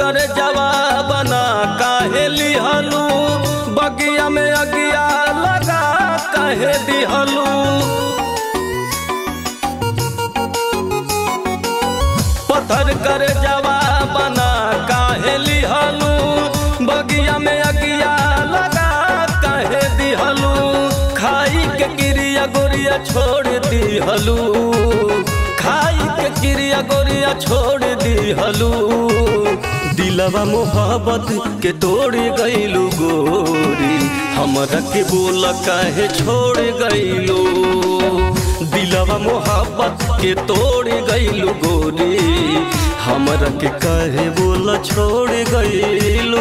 कर जवाबना काहे लिहलू बगिया में अगिया लगा काहे दिहलू पत्थर कर जवाबना काहे लिहलू बगिया में अगिया लगा काहे दिहलू खाई के क्रिया गोरिया छोड़ दिहलू खाई के क्रिया गोरिया छोड़ दिहलू दिलवा मोहब्बत के तोड़ गईलू गोरी हमरा के बोल काहे छोड़ गईलू दिलवा मोहब्बत के तोड़ गईलू गोरी हमरा के काहे बोल छोड़ गईलू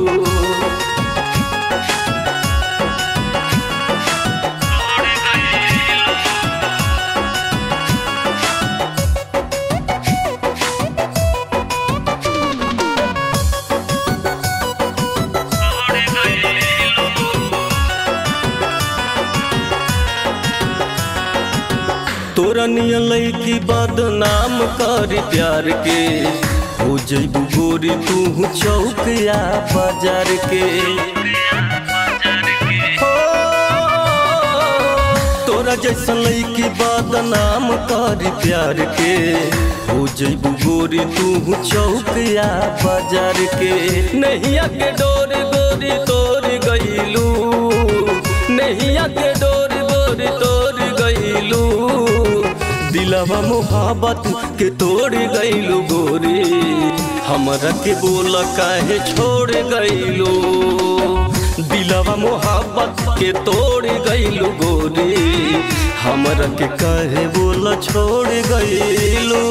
तोरा नियन लैकी बदनाम कर प्यार के हो जैबू गोरी तू चौकिया बाजार के हो, तोरा जैसन लैकी बदनाम कर प्यार के हो जैबू गोरी तू चौकिया बाजार के नैया के डोर गोरी तोड़ गईलू नैया के डोर गोरी तोड़ गईलू दिलवा मोहब्बत के तोड़ गईलू गोरी हमरा के बोल काहे छोड़ गईलू दिलवा मोहब्बत के तोड़ गईलू गोरी हमरा के काहे बोल छोड़ गईलू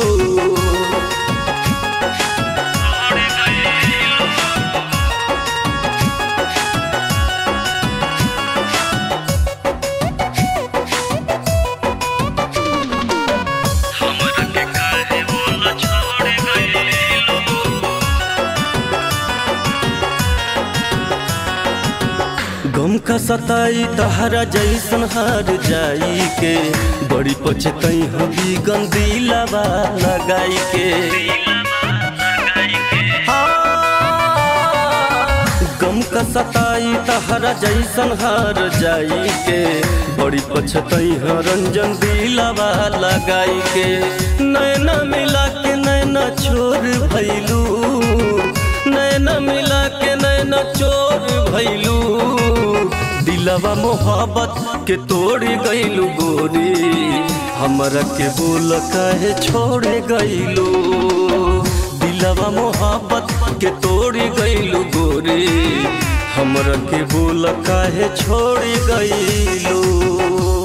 गम का सताई तहरा जैसन हार जाई के बड़ी पछतई हबी गंदी लबा लगाई के गम का सताई तहरा जैसन हार जाई के बड़ी पछतई ह रंजन दिलवा लगाई के नैना मिला के नैना छोड़ भैलू नैना मिला के नैना चोर भैलू दिलवा मोहब्बत के तोड़ गईलू गोरी हमरा के बोल काहे छोड़ गईलू दिलवा मोहब्बत के तोड़ गईलू गोरी हमरा के बोल काहे छोड़ गईलू